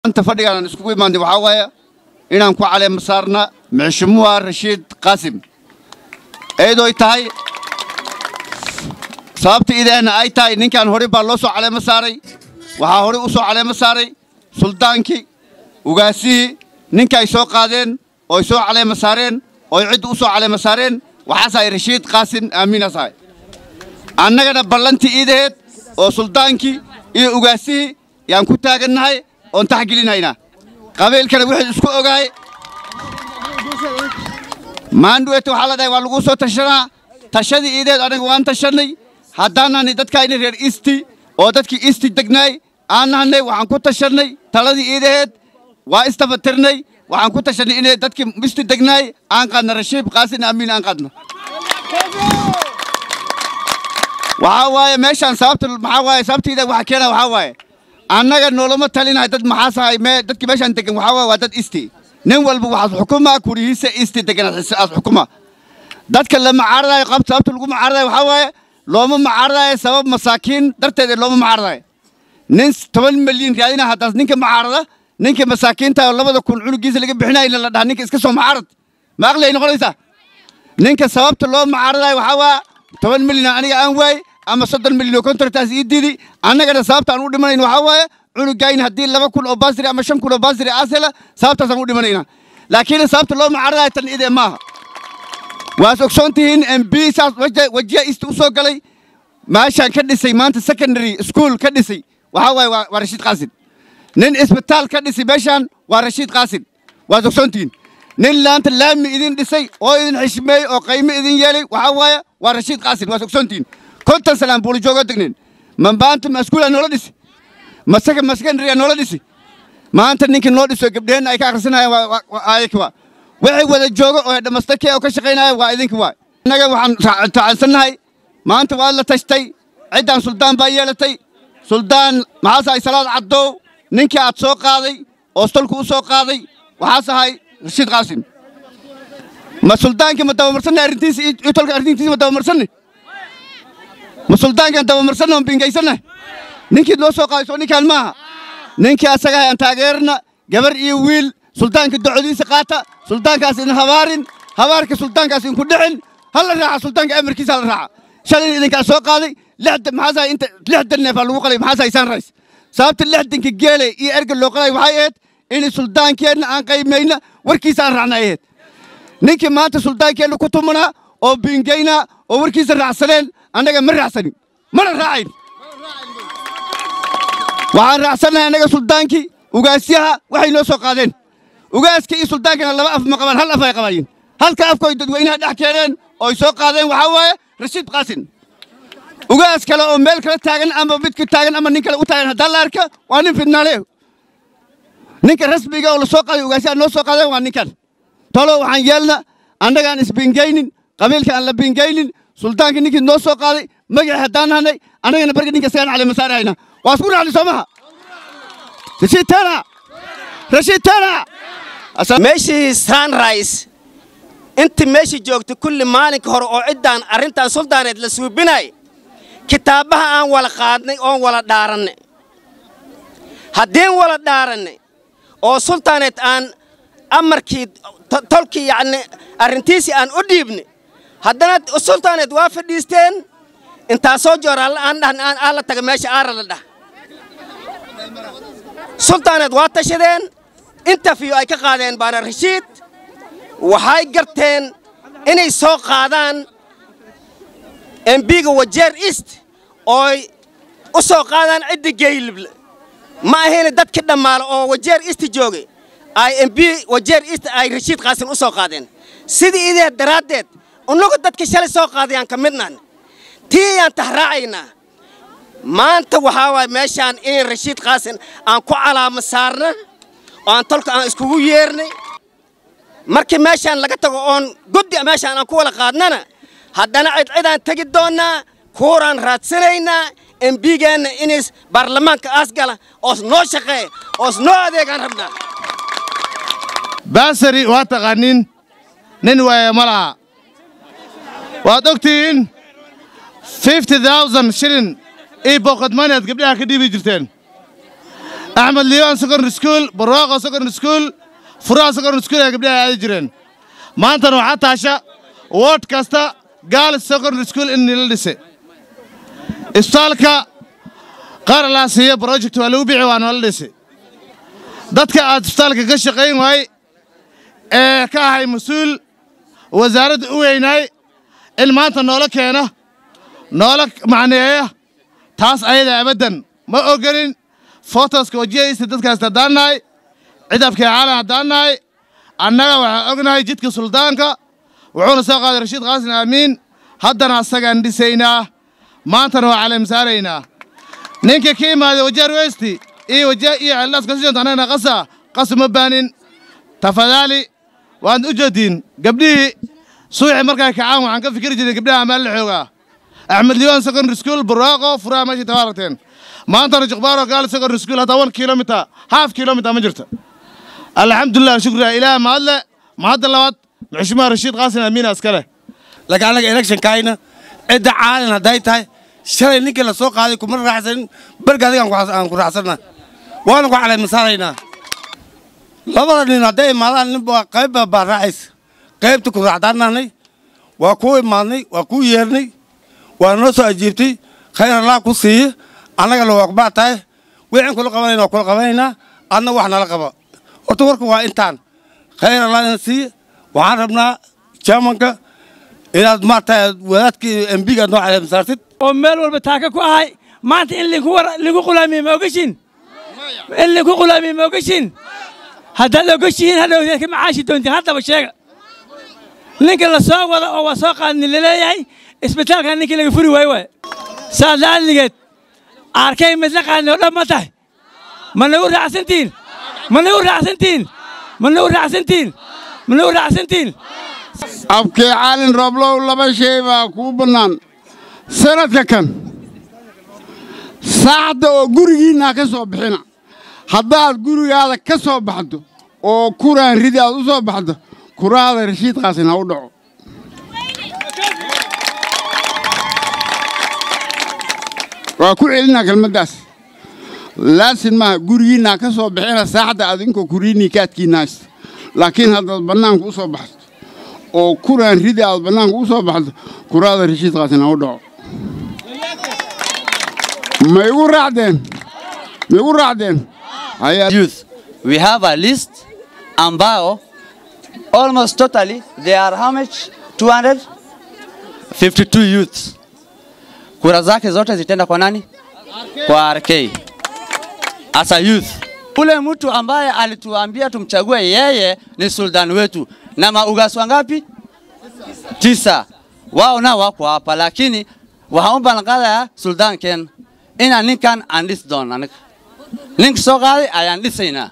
maanta fadhigaan aan iskugu imaanay waxaa waaye inaan ku caleema saarna mixshimuha rashiid qaasim eedoy tahay sababta ideena ay tahay ninkan hore baa loo soo caleemo saaray waxaa hore u soo caleemo saaray suldaankii ugaasihii ninka ay soo qaadeen oo ay soo caleemo saareen oo ay cidda u soo caleemo saareen waxaasahay rashiid qaasim aamiinasahay annagana ballantii iidaheed oo suldaankii iyo ugaasihii yaan ku taagannahay oon taxgelinaynaa qabiilkana wixii isku ogaay maandhuwete waxaa la dhahay waa laguu soo tashanaa tashadii iideed anaga waan tashannay haddaan nahnay dadkaayna reer isti oo dadkii isti degnaay aan nahnay waxaan ku tashannay taladii iidaheed waa istafatirnay waxaan ku tashannay inay dadkii isti degnaay aan qaadna rashiib qaasin amiin aan qaadna waxaa waaye meeshaan sababta maxaa waaye sababtiida waxa keena waxaa waaye annaga noolama talinahay dad maxaas ahay mee dadkii meeshaan degan waxaa waaye waa dad isti nin walba waxaad xukumaa kurihiisa isti degan aad xukuma dadka la macaaradayo qab sababta lagu macaaradayo waxaa waaye looma macaaradayo sabab masaakiin darteed looma macaaradayo nin toban milyan raadina haddaas ninka macaarada ninka masaakiinta oo labada kun cunugiisa laga bixinayna la dhaha ninka iska soo macaarad ma aqli ay noqonaysaa ninka sababta loo macaaradayo waxaa waa toban milyan aniga aan waay ama soddon milyan oo kontartaas ii didi annagana sababta aan u dhimanayn waxaa waaye cunugayn haddii laba kun oo baasiri ama shan kun oo baasiri aas hela sababtaasaan u dhimanayna laakiin sababta loo macaaradayo tan idee maaha waas ogsoon tihiin mb saas wajiya isti u soo galay meeshaan ka dhisay maanta secondary school ka dhisay waxaa waaye waa rashiid qaasin nin isbitaal ka dhisay meeshaan waa rashiid qaasin waad ogsoon tihiin nin laanta laami idin dhisay oo idin xishmeeyey oo qaymo idin yeelay waxaa waaye waa rashiid qaasin waad ogsoon tihiin konton salaan buuli joogo degneen ma maanta ma iskuulaa noola dhisi ma ma secondaryaa noola dhisi maanta ninkii noo dhiso gabdheheenna ay ka akhrisanayaan ayaka waa waxay wada joogo oo dhammastakee oo ka shaqaynaya waa idinka waay innaga waxaan tacansannahay maanta waa la tashtay ciddaan suldaan baa yeelatay suldaan maxaas ahay salaad caddow ninkii aad soo qaaday oo stolku u soo qaaday waxaas ahay rashiid qaasim ma suldaankii ma dabamarsanna arrintiisa iyo tolka arrintiisa ma dabamarsanne ma suldaankaan dabamarsanna ma bingaysanna ninkii loo soo qaaday soo ninkaan maaha ninkii asaga ahay aan taageerna gabar iyo wiil suldaanka docodiisa qaata suldaankaas idin habaarin habaarka suldaankaas idinku dhicin hala raaca suldaanka amarkiisa hala raaca shalay idinkaa soo qaaday maxaasaa inta lixdan neef aa lagu qalay maxaasaa isaan rays sababta lixdanka geele iyo erga loo qalay waxay ahayd in suldaankeenna aan qaymayna warkiisa aan raacna ay ahayd ninkii maanta suldaankeenna ku tumanaa oo biingaynaa oo warkiisa raacsaneen annaga ma raacsanin mana raacayn waxaan raacsannahay annaga suldaankii ugaasyaha waxay noo soo qaadeen ugaaska iyo suldaankana laba af ma qabaan hal af ay qabaayeen halka afkooy dadweynaha dhex keeneen ooy soo qaadeen waxaa waaye rashiid qaasin ugaas kale oo meel kala taagan ama midka taagan ama nin kale u taagan haddaan la arka waa nin fidnaale ninka rasmiga oo la soo qaaday ugaasyaha noo soo qaadeen waa ninkan tolo waxaan yeelna annagaan isbingaynin qabiilka aan la bingaynin suldaanka ninkii noo soo qaaday magacii haddaan nahnay annagana barga ninka isagaan caleema saarahayna waa isku raacnay soo maha rashiid tana rashiid tana meeshii sunrise intii meeshii joogtay kulli maalinka hore oo ciddaan arrintan suldaaneed la suubinay kitaabaha aan wala qaadnay oon wala dhaarannay haddiin wala dhaarannay oo sultaaneed aan amarkii tolkii yacni arrintiisii aan u dhiibnay haddana sultaaneed waa fadhiisteen intaasoo joor aan dhahan aan la taga meesha aara la dhah sultaaneed waa tashadeen interview ay ka qaadeen baana rashiid waxay garteen inay soo qaadaan embiga wajeer east ooy u soo qaadaan cidda geeylible ma ahayna dadkii dhammaala oo wajeer east joogay ay emb wajeer east ay rashiid qaasin u soo qaadeen sidii ideed daraaddeed unnagu dadka shalay soo qaadayaan ka midnaan tii yaan tahraacaynaa maanta waxaa waay meeshaan in rashiid qaasin aan ku calaamo saarna oo aan tolka aan iskugu yeernay markii meeshaan laga tago oon guddi meeshaan aan ku wala qaadnana haddana cidcidaan tegi doonnaa kuuraan raadsanaynaa embigeenna inays baarlamaanka aas gala oos noo shaqeeya oos noo adeegaan rabnaa baasari waa taqaanin nin waaya ma laha waad ogtihiin fifty thousand shilin io boqod maneed gabdhaha ka dhiibi jirteen axmed liibaan secondary school barwaaqo secondary school furaha secondary school ee gabdhaha aadi jireen maantana waxaa taasha wood kasta gaalis secondary school in nila dhisay isbitaalka qaar laa siiya project waa lagu bixi waa noola dhisay dadka aad isbitaalka ka shaqayn waay ee ka ahay mas-uul wasaaradda u weynaay in maanta noola keena noola macneeya taas ayada abaddan ma ogolin fotoska wajiyaysta dadkaas haddaan nahay cidabkee caalan haddaan nahay annaga waxaan ognahay jidka suldaanka wuxuuna soo qaaday rashiid qaasin aamiin haddana asagaan dhisaynaa maantana waa caleemsaaraynaa ninka ka imaaday wajaar westi iyo wajaa iyo ceeldhaas kasijont annagana qasa qasu ma baanin tafadaali waad u jeediin gabdhihii suuxi markay kacaan waxaan ka fikiri jirnay gabdhaha amaal la xoogaa axmed liibaan secondary school barwaaqo furaha meeshii tabaa aragteen maantana juqbaaro gaal secondary school hataa one kilometer half kilometer ma jirto alxamdulilah shukrilah ilaah mahadle mahadda labaad maxshumaha rashiid qaasin amiina iskale laakiin annaga electionkaayna cidda caalin hadday tahay shalay ninkii la soo qaaday kuma raacsanin berga adiga aan ku raacsanna waana ku caleemasaaraynaa labada nin hadday imaadaan ninba qaybba baa raacaysa qaybta ku raacdaannahnay waa kuu imaadnay waa kuu yeernay waa noo soo ajiibtay khayr allah ku siiye annagana waa kubaa tahay wixin kula qabanayna waa kula qabanaynaa adna wax nala qaba horta warka waa intaan khayr allah ina siiye waxaan rabnaa jamanka inaad maarta wadaadkii embiga noo caleemasaartid oo meel walba taaka ku ahay maanta in linku qulaamiye ma ogashin in linku qulaamiye ma ogashin haddaad ogashihiin hadhowdeed ka macaashi doontiin haddaba sheega ninka la soo wada oo waa soo qaadni laleeyahay isbitaalkan ninkii laga furi waayo waay saas laadligeed arkay midla qaadni oo dhan ma tahay ma nagu raacsantiin ma nagu raacsantiin ma nagu raacsantiin ma nagu raacsantiin abkee caalin rooblow laba shay baa kuu bannaan sanadka kan saacadda oo gurigiinnaa ka soo bixina haddaad gurigaada ka soo baxdo oo kuraan ridi aad u soo baxdo kuraada rashiid qaasin ha u dhaco waa ku celinaa kelmaddaas laasin maaha gurigiinnaa ka soo bixina saacadda adinkoo kuriinnii kaadkiinnaas laakiin haddaad bannaanka u soo baxdo oo kuraan ridi aad bannaanka u soo baxdo kuraada rashiid qaasin ha u dhaco ma igu raacdeen ma igu raacdeen youth. We have a list ambao almost totally there are how much? 252 youths. Kura zake zote zitaenda kwa nani? Kwa RK. As a youth. Ule mtu ambaye alituambia tumchague yeye ni sultan wetu. Na maugas wangapi? Tisa. Wao nao wako hapa lakini wahaomba nakala ya sultan Ken. Ina ninkan andis don anika. nink soo qaaday ayaan dhisaynaa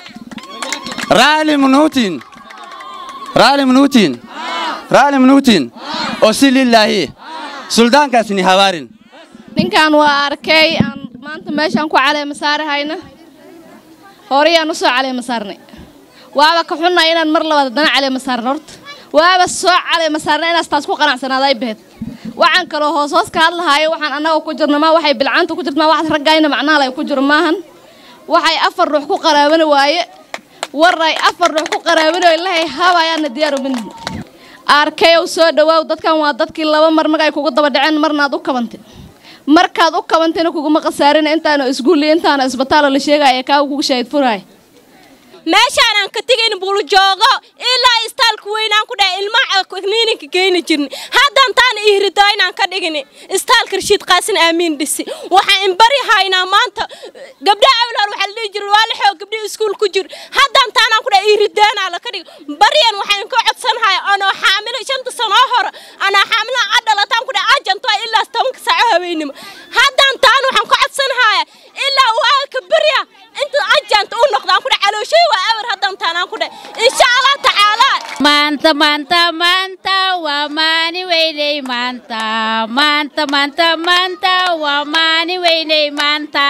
raali munuutin raali munuutin raali munuutin oo si lilaahi suldaankaas ni habaarin ninkan waa arkay aan maanta meeshaan ku caleema saarahayna horeyaan u soo caleema saarnay waaba ka xunnaa inaan mar labaad haddana caleema saarna horta waaba soo caleema saarnay inaas taas ku qanacsanaada ay baheed waxaan kaloo hoos hoos ka hadlahaayo waxaan annaga ku jirna maa waxay bilcaanta ku jirta maa waxaad raggayna macnaha ay ku jiro maahan waxay afar ruux ku qaraabani waaye waray afar ruux ku qaraabani waaye lahay habayaana diyaar umin arkayow soo dhawaaw dadkan waa dadkii laba mar magay kugu daba dhaceen marnaad u kabantay markaad u kabantayna kuguma khasaarin intaana isguulli intaana isbitaalo la sheegaya kaa kugu shaahid furaay meeshaanaan ka tegayn buulujoogo ilaa istaalka weynaan ku dhahay ilmaha kniininka geyni jirni haddaan taana ihrido inaan ka dhigini istaalka rashiid qaasin aamiin dhisi waxaan inbari haynaa maanta gabdhaha awlaal waxaa la dhihi jira waa la xoog gabdhihii iskuul ku jir haddaan taanaan ku dhahay ihridaanaa la ka dhigi baryan waxaan ka codsanhaya anoo xaamilo shanta sanoo hore anoo xaamilo adhalataan ku dhahay ajanto ilaa tobanka saaco habeennimo haddaan taan waxaan ka codsanhaya ilaa waa ka barya inta ajanta u noqdaan ku dhahay calooshay waa awar haddaan taanaan ku dhahay insha allah tacaala maanta maanta maanta waa maani weyney maanta maanta maanta maanta waa maani weyney maanta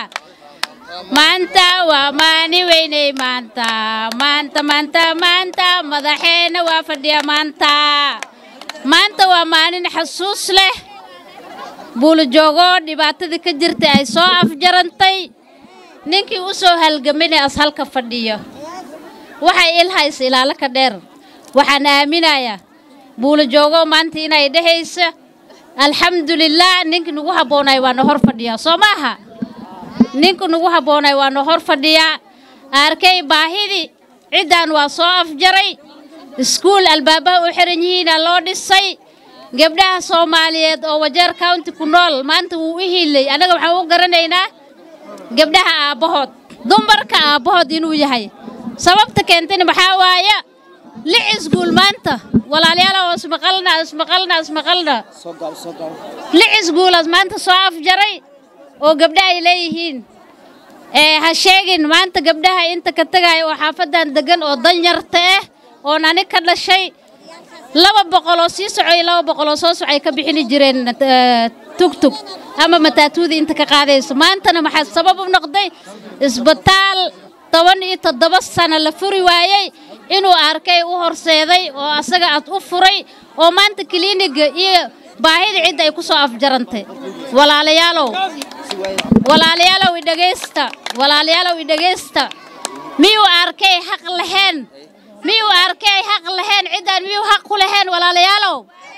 maanta waa maani weyney maanta maanta maanta maanta madaxeena waa fadhiya maanta maanta waa maalin xasuus leh buulajoogo dhibaatadii ka jirtay ay soo afjarantay ninkii u soo halgaminay as halka fadhiyo waxay ilhays ilaalo ka dheer waxaan aaminayaa buula joogo maanta inay dhehayso alxamdulilah ninkii nagu habboonay waa na hor fadhiyaa soo maaha ninkii nagu habboonay waa na hor fadhiyaa arkay baahidii ciddaan waa soo afjaray iskuul albaabaha u xiran yihiina loo dhisay gabdhaha soomaaliyeed oo wajeer county ku nool maanta wuu u hiilay annaga waxaan u garanaynaa gabdhaha aabbahood dumarka aabbahood inuu yahay sababta keentayna maxaa waaya lix iskuul maanta walaalayaal oo ismaqalna ismaqalna ismaqalna lix iskuulaas maanta soo afjaray oo gabdhaha ay leeyihiin ee ha sheegin maanta gabdhaha inta ka tegaya oo xaafadan degan oo danyarta ah oon ani ka dhashay laba boqol oo sii socoy laba boqol oo soo socay ka bixini jireen eh, tugtug ama mataatuudii inta ka qaadayso maantana maxaa sabab u noqday isbitaal toban iyo toddoba sano la furi waayey inuu arkay u horseeday oo asaga ad u furay oo maanta kiliiniga iyo baahida cidda ay ku soo afjarantay walaalayaalow walaalayaalow idhegaysta walaalayaalow idhegaysta miyuu arkay xaq lahayn miyuu arkay xaq lahayn ciddaan miyuu xaq ku lahayn walaalayaalow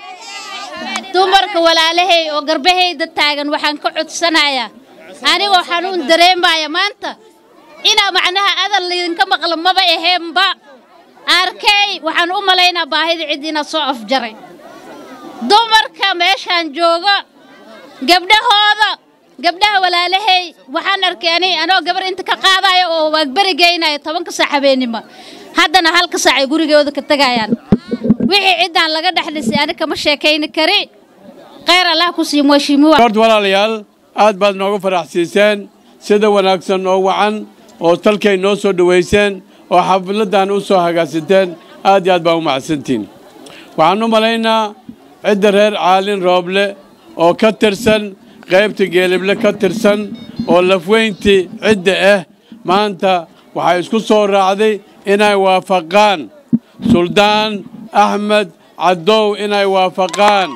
dumarka walaalahay oo garbahayda taagan waxaan ka codsanayaa anigoo xanuun dareemaya maanta inaa macnaha adal laydinka maqlo maba aheenba arkay waxaan u malaynaa baahida cid inaad soo afjaray dumarka meeshaan jooga gabdhahooda gabdhaha walaalahay waxaan arkay ani anoo gabar inta ka qaadayo oo waagberi geynaya tobanka saac habeenimo haddana halka saac ay gurigooda ka tegayaan wixii ciddaan laga dhex dhisay ani kama sheekayni kari khayr allah ku sii mweshimuwa horta walaalayaal aad baad nooga faraxsiiseen sida wanaagsan oo wacan oo talkay noo soo dhowayseen oo xafladdan u soo hagaagsanteen aad iyo aad baa u macadsantiin waxaan u malaynaa cidda reer caalin rooble oo ka tirsan qaybta geelible ka tirsan oo lafweyntii cidda ah maanta waxay isku soo raacday inay waafaqaan suldaan axmed caddow inay waafaqaan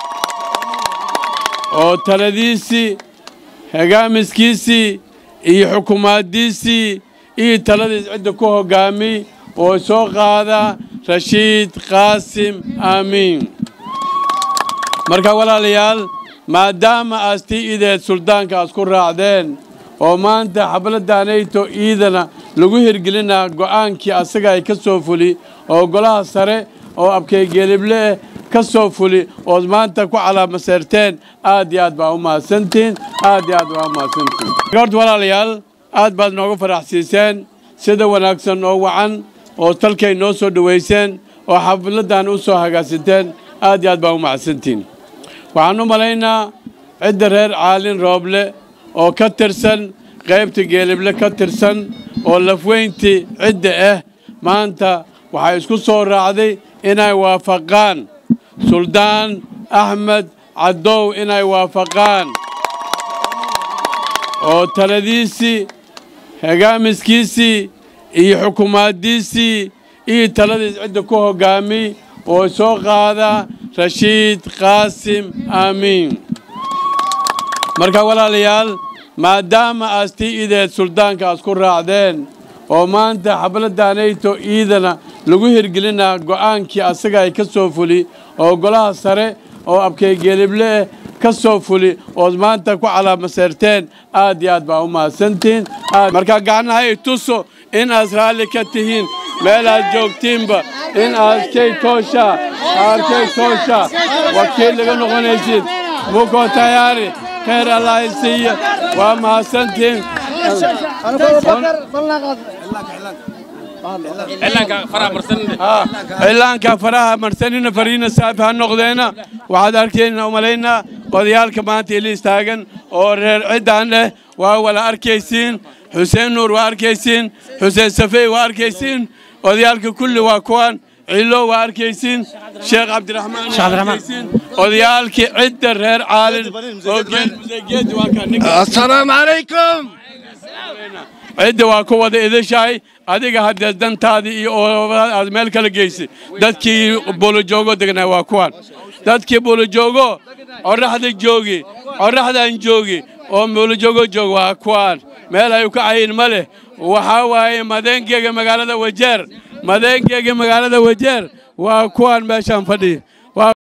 oo taladiisii hogaamiskiisii iyo xukuumaaddiisii iyo taladiis cidda ku hoggaami oo soo qaada rashiid qaasim aamiin marka walaalayaal maadaama aastii ideed suldaanka aas ku raacdeen oo maanta xafladdaanayto iidana lagu hirgelinaa go'aankii asaga ay ka soo fuli oo golaha sare oo abkaygeelible eh ka soo fuli ood maanta ku calaamaseerteen aad iyo aad baa u mahadsantihiin aad iyo aad baa u mahadsantihiin horta walaalayaal aad baad nooga faraxsiiseen sida wanaagsan oo wacan oo talkay noo soo dhowayseen oo xafladdan u soo hagaagsanteen aad iyo aad baa u mahadsantihiin waxaan u malaynaa cidda reer caalin rooble oo ka tirsan qaybta geelible ka tirsan oo lafweyntii cidda ah maanta waxay isku soo raacday inay waafaqaan suldaan axmed caddow inay waafaqaan oo taladiisii hogaamiskiisii iyo xukuumaaddiisii iyo taladiis cidda ku hoggaami oo soo qaada rashiid qaasim aamiin marka walaalayaal maadaama aastii ideed suldaanka aas ku raacdeen oo maanta xafladdaanayto iidana lagu hirgelinaa go'aankii asaga ay ka soo fuli oo golaha sare oo abkaygeelible eh ka soo fuli ood maanta ku calaamaseerteen aad iyo aad baa u mahadsantihiin marka gacnaha i tuso in aad raalli ka tihiin meel aad joogtiinba in aadkay toosha arkay toosha wakiil laga noqonaysid muko tayaari khayr allah isiiya waa mahadsantihiin cilaanka faraha marsanina fariina saafi ha noqdeena waxaad arkayna umalaynaa odayaalka maanta ili istaagan oo reer ciddaan leh waa wala arkaysiin xuseen nuur waa arkaysiin xuseen safey waa arkaysiin odayaalka kulli waa kuwan cilo waa arkaysiin sheekh cabdiraxmaan waa arkaysiin odayaalkii cidda reer caalin oo geedi waa assalaamu calaykum cidda waa ku wada idashahay adiga haddee dantaadii iyo aad meel kala geysay dadkii buulojoogo degnaa waa kuwan dadkii buulojoogo qorraxda joogi qorraxdaan joogi oo muulajoogo joog waa kuwaan meel ay ka cayin ma leh waxaa waaye madeenkeyga magaalada wajeer madeenkeyga magaalada wajeer waa kuwaan meeshaan fadhiya